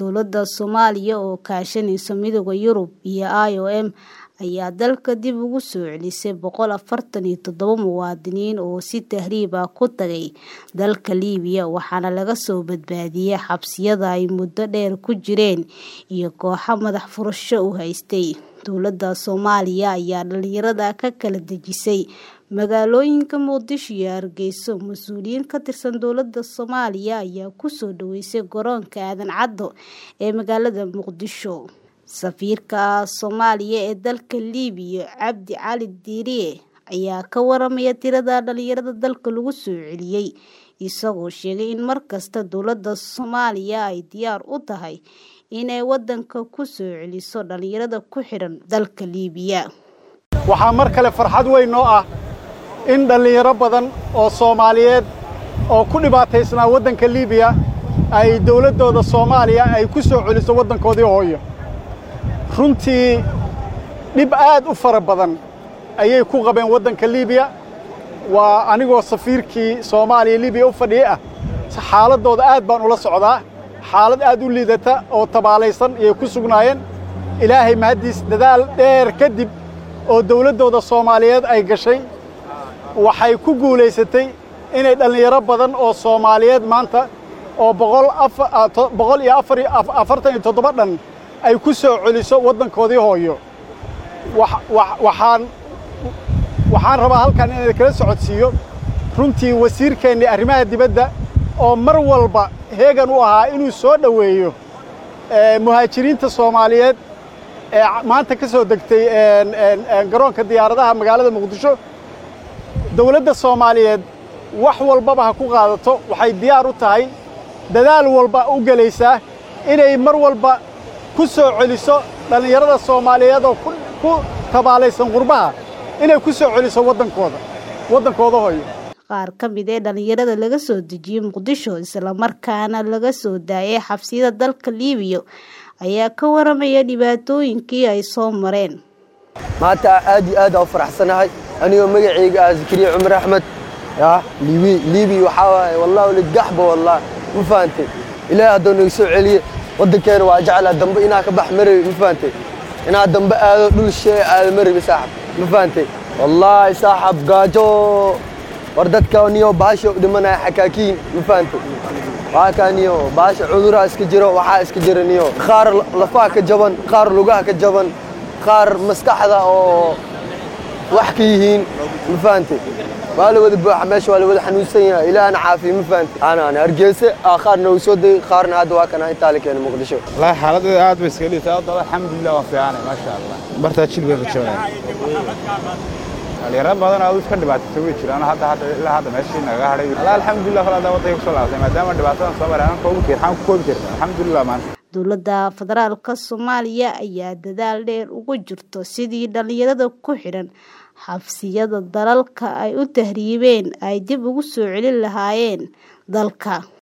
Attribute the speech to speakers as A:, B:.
A: dowladda Soomaaliya oo kaashanaysa Midowga Yurub iyo IOM ayaa dalka dib ugu soo celisay boqol afartan iyo toddoba muwaadiniin oo si tahriib ah ku tagay dalka Liibiya waxaana laga soo badbaadiyay xabsiyada ay muddo dheer ku jireen iyo kooxo madax furasho u haystay. Dowladda Soomaaliya ayaa dhalinyarada ka kala dejisay magaalooyinka Muqdisho iyo Hargeysa. Mas'uuliyiin ka tirsan dowladda Soomaaliya ayaa ku soo dhaweysay garoonka Aadan Cadde ee magaalada Muqdisho. Safiirka Soomaaliya ee dalka Liibiya Cabdi Cali Diiriye ayaa ka waramaya tirada dhalinyarada dalka lagu soo celiyay, isagoo sheegay in markasta dowladda Soomaaliya ay diyaar u tahay inay wadanka ku soo celiso dhalinyarada ku xidhan dalka Liibiya.
B: waxaa mar kale farxad weyn noo ah in dhallinyaro badan oo Soomaaliyeed oo ku dhibaataysnaa waddanka Liibiya ay dowladdooda Soomaaliya ay ku soo celiso waddankoodii hooyo runtii dhib aad u fara badan ayay ku qabeen waddanka Liibiya waa anigoo safiirkii Soomaaliya Liibiya u fadhiya ah xaaladooda aad baan ula socdaa xaalad aad u liidata oo tabaalaysan ayay ku sugnaayeen ilaahay mahaddiis dadaal dheer kadib oo dowladdooda Soomaaliyeed ay gashay waxay ku guulaysatay inay dhallinyaro badan oo Soomaaliyeed maanta oo boqol iyo afartan iyo toddoba dhan ay ku soo celiso waddankoodii hooyo waxaan waxaan rabaa halkan inaan kala socodsiiyo runtii wasiirkeennii arrimaha dibadda oo mar walba heegan u ahaa inuu soo dhoweeyo muhaajiriinta Soomaaliyeed ee maanta ka soo degtay garoonka diyaaradaha magaalada Muqdisho dowladda Soomaaliyeed wax walbaba ha ku qaadato waxay diyaar u tahay dadaal walba u gelaysaa inay mar walba ku soo celiso dhallinyarada Soomaaliyeed oo ku tabaalaysan qurbaha inay ku soo celiso waddankooda waddankooda hooyo
A: qaar ka mid ee dhalinyarada laga soo dejiyey Muqdisho isla markaana laga soo daayay xabsiyada dalka Liibiya ayaa ka waramaya dhibaatooyinkii ay soo mareen
C: maanta aad iyo aad aan u faraxsanahay anigoo magacayga ah Zakariya Cumar Axmed ya liibi liibi waxa waaye wallahi wali gaxba wallahi ma fahamtay ilaahay hadduu nagu soo celiye waddankeena waa jeclaa dambe inaa ka bax marabi ma fahamtay inaa dambe aado dhul shee aado marabi saaxib ma fahamtay wallahi saaxib gaajo war dadka niyo baasha u dhimanaya xakaakiin ma fahamtay waa kaa niyo baasha cuduraha iska jiro waxaa iska jira niyo qaar lafaha ka jaban qaar lugaha ka jaban qaar maskaxda oo wax ka yihiin ma fahamtay waa la wada buuxa meesha waa la wada xanuunsan yahay ilaahna caafiya ma fahamtay aanaan hargeysa qaar noogu soo degay qaarna hadda waa kana intaa la keenay muqdisho
D: wallaahi xaaladdeeda aad bay iska liitaa hadda alxamdulilah waan fiicanay maasha allah bartaa jil bay rajoonaya dhalinyaro badan oo iska dhibaataysan way jiraan hadda hadda ilaa hadda meeshii naga hadhay allah alxamdulilah kala hadda waddanka kusoo laabtay maadaama dhibaatadan soo maray aan koobi karin waxaan ku koobi karin alxamdulilah maanta
A: dowladda federaalka Soomaaliya ayaa dadaal dheer ugu jirto sidii dhalinyarada ku xidhan xabsiyada dalalka ay u tahriibeen ay dib ugu soo celin lahaayeen dalka